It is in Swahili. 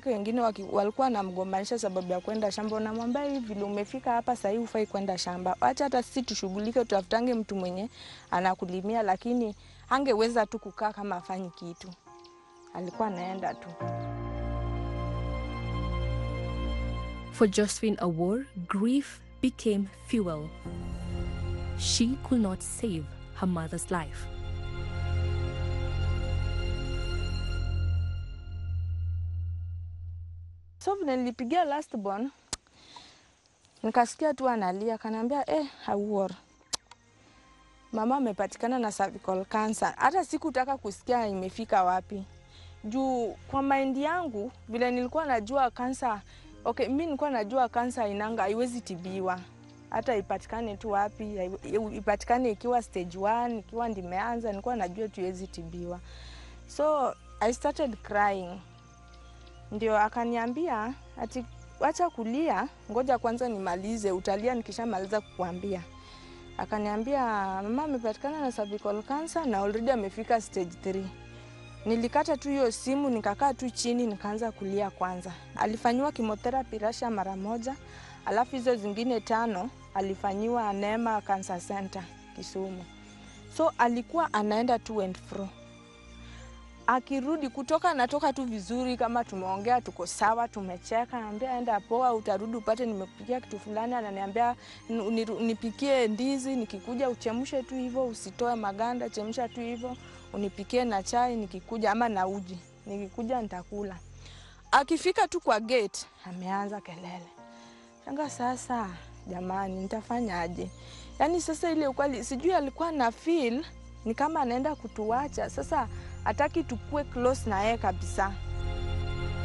wenzake wengine waki, walikuwa wanamgombanisha sababu ya kwenda shamba. Unamwambia hivi vile umefika hapa sahii hufai kwenda shamba, acha hata sisi tushughulike, tutafutange mtu mwenye anakulimia, lakini angeweza tu kukaa kama afanyi kitu, alikuwa anaenda tu. For Josephine Awor, grief became fuel. She could not save her mother's life. So vile nilipigia last born, nikasikia tu analia, kanaambia eh, Awor, mama amepatikana na cervical cancer. Hata sikutaka kusikia imefika wapi, juu kwa maindi yangu vile nilikuwa najua kansa okay, mi nilikuwa najua kansa inanga haiwezi tibiwa hata ipatikane tu wapi, haiwe- ipatikane ikiwa stage 1 ikiwa ndimeanza, nilikuwa najua tu iwezi tibiwa. So I started crying ndio akaniambia ati wacha kulia, ngoja kwanza nimalize, utalia nikishamaliza kukuambia. Akaniambia mama amepatikana na cervical cancer na already amefika stage 3. Nilikata tu hiyo simu nikakaa tu chini nikaanza kulia kwanza. Alifanyiwa chemotherapy Russia mara moja, alafu hizo zingine tano alifanyiwa Neema Cancer Center Kisumu. So alikuwa anaenda to and fro akirudi kutoka anatoka tu vizuri, kama tumeongea tuko sawa, tumecheka, naambia enda poa, utarudi upate nimekupikia kitu fulani. Ananiambia "Ni- niru- nipikie ndizi, nikikuja uchemshe tu hivyo, usitoe maganda, chemsha tu hivyo, unipikie na chai nikikuja, ama na uji, nikikuja nitakula. Akifika tu kwa gate ameanza kelele. Shanga sasa, jamani, nitafanyaje? Yaani sasa ile ukweli, sijui alikuwa na feel ni kama anaenda kutuacha sasa, hataki tukue close na yeye kabisa.